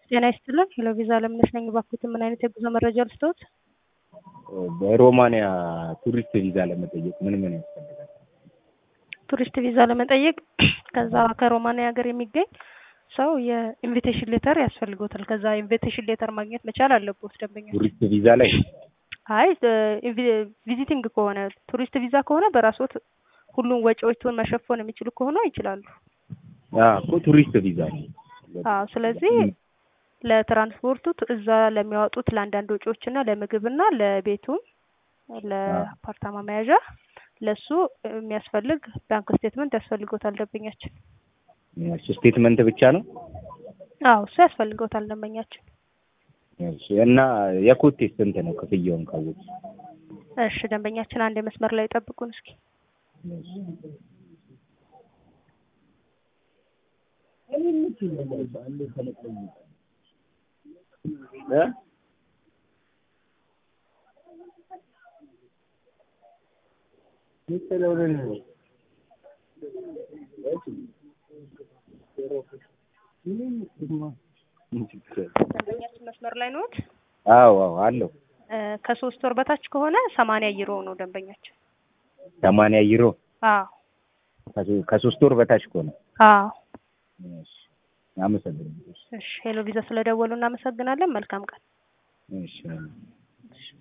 ጤና ይስጥልን ሄሎ ቪዛ አለምነሽ ነኝ። እባክዎትን ምን አይነት የጉዞ መረጃ ልስጥዎት? በሮማንያ ቱሪስት ቪዛ ለመጠየቅ ምን ምን ያስፈልጋል? ቱሪስት ቪዛ ለመጠየቅ ከዛ ከሮማንያ ሀገር የሚገኝ ሰው የኢንቪቴሽን ሌተር ያስፈልጎታል። ከዛ ኢንቪቴሽን ሌተር ማግኘት መቻል አለቦት ደንበኛ። ቱሪስት ቪዛ ላይ አይ ቪዚቲንግ ከሆነ ቱሪስት ቪዛ ከሆነ በራስዎት ሁሉም ወጪዎቹን መሸፈን የሚችሉ ከሆነ ይችላሉ። እኮ ቱሪስት ቪዛ ነው። አዎ ስለዚህ ለትራንስፖርቱ እዛ ለሚያወጡት ለአንዳንድ ወጪዎች እና ለምግብና ለቤቱም ለአፓርታማ መያዣ ለሱ የሚያስፈልግ ባንክ ስቴትመንት ያስፈልጎታል ደንበኛችን። እሱ ስቴትመንት ብቻ ነው? አዎ እሱ ያስፈልገውታል ደንበኛችን። እሺ እና የኮቴ ስንት ነው ክፍያውን ካወቁ? እሺ ደንበኛችን አንድ መስመር ላይ ጠብቁን እስኪ። ደንበኛችን መስመር ላይ ነዎት? አዎ አዎ አለው። ከሶስት ወር በታች ከሆነ ሰማንያ ዩሮ ነው ደንበኛችን። ሰማንያ ዩሮ አዎ ከሶስት ወር በታች ከሆነ አዎ። እሺ አመሰግናለሁ። እሺ ሄሎ ቪዛ ስለደወሉ እናመሰግናለን። መልካም ቀን። እሺ